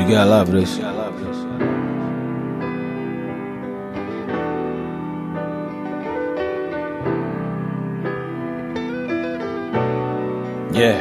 You gotta love this. Yeah.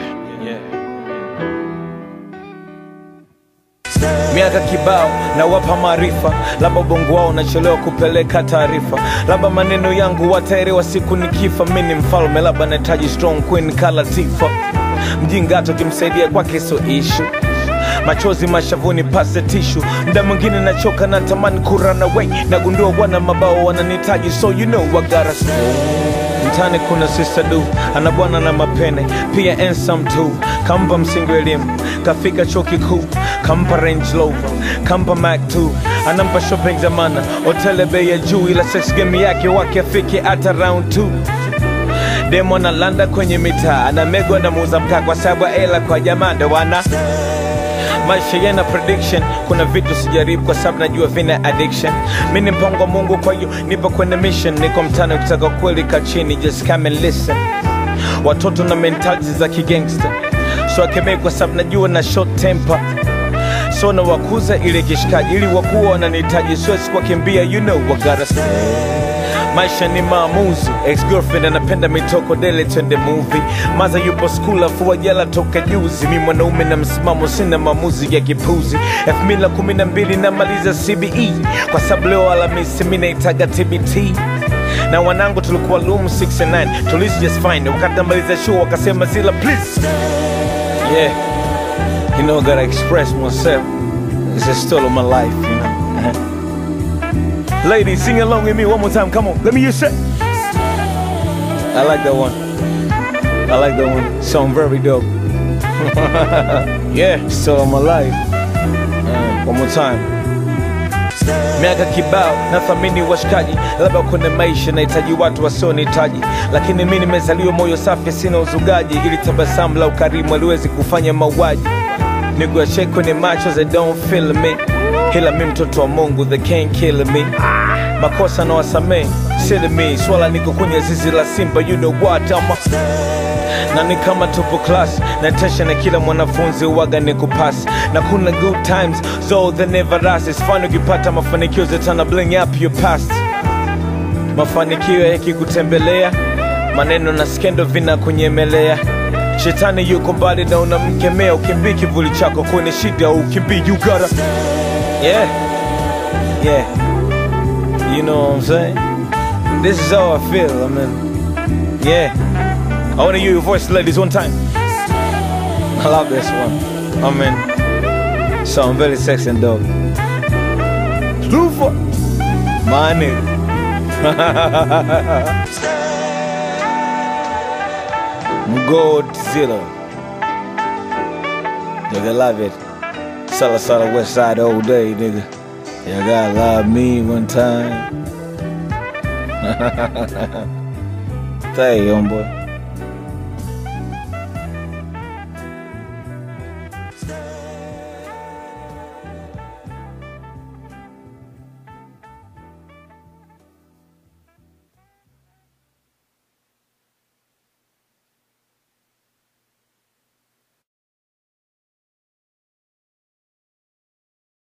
miaka kibao na wapa maarifa, labda ubongo wao unachelewa kupeleka taarifa, labda maneno yangu wataelewa siku nikifa. Mi ni mfalme, labda nahitaji strong queen kala Tifa. Mjinga hata ukimsaidia kwake so ishu machozi mashavuni pase tishu mda mwingine nachoka na tamani kurana way nagundua wana mabao wananitaji so you know I gotta mtani kuna sister du ana bwana na mapene pia ensam tu kampa msingi wa elimu kafika chuo kikuu kampa range rover kampa mac 2 anampa shopping zamana hotele bei ya juu ila sex game yake wake afike hata round 2 demo analanda kwenye mitaa anamegwa na muuza mkaa kwa sababu ya hela kwa jamaa ndo wana maisha yana prediction kuna vitu sijaribu kwa sababu najua vina addiction mi ni mpango wa mungu kwa hiyo nipo kwenye mission niko mtani ukitaka kweli ka chini just come and listen watoto na mentality za kigangster so akemei kwa sababu najua na short temper so na wakuza ile kishikaji ili wakuwa wananihitaji siwezi kuwakimbia you know what gotta say maisha ni maamuzi ex-girlfriend anapenda mitoko dele twende movie maza yupo skul afua jala toka juzi mi mwanaume na msimamo sina maamuzi ya kipuzi elfu mbili na kumi na mbili namaliza cbe kwa sababu leo alamisi mi naitaga tbt na wanangu tulikuwa loom 69 tulisi just fine wakati namaliza show wakasema zila please yeah you know I gotta express myself it's a story of my life you know Ladies, sing along with me one more time. Come on, let me hear say. I like that one. I like that one. Sound very dope. yeah, still on my life. Uh, one more time. miaka kibao nathamini washikaji labda kwenye maisha nahitaji watu wasionihitaji lakini mi nimezaliwa moyo safi sina uzugaji ili tabasamu la ukarimu aliwezi kufanya mauaji niguache kwenye macho they don't feel me ila mi mtoto wa mungu they can't kill me makosa na wasamee sili mi swala niko kwenye zizi la simba you know what ama na ni kama tupo class na tesha na kila mwanafunzi waga ni kupasi na kuna good times so they never last it's fun ukipata mafanikio zetana bling up your past mafanikio yakikutembelea maneno na skendo vinakunyemelea shetani yuko mbali na unamkemea ukimbii kivuli chako kwenye shida ukimbii you gotta yeah yeah you know what i'm saying this is how i feel i mean yeah i want to hear your voice ladies one time i love this one i mean sound very sexy and dope Lufa, my nigga Godzilla. Nigga, love it. Sala Sala West Side all day, nigga. You gotta love me one time. Thank you, homeboy.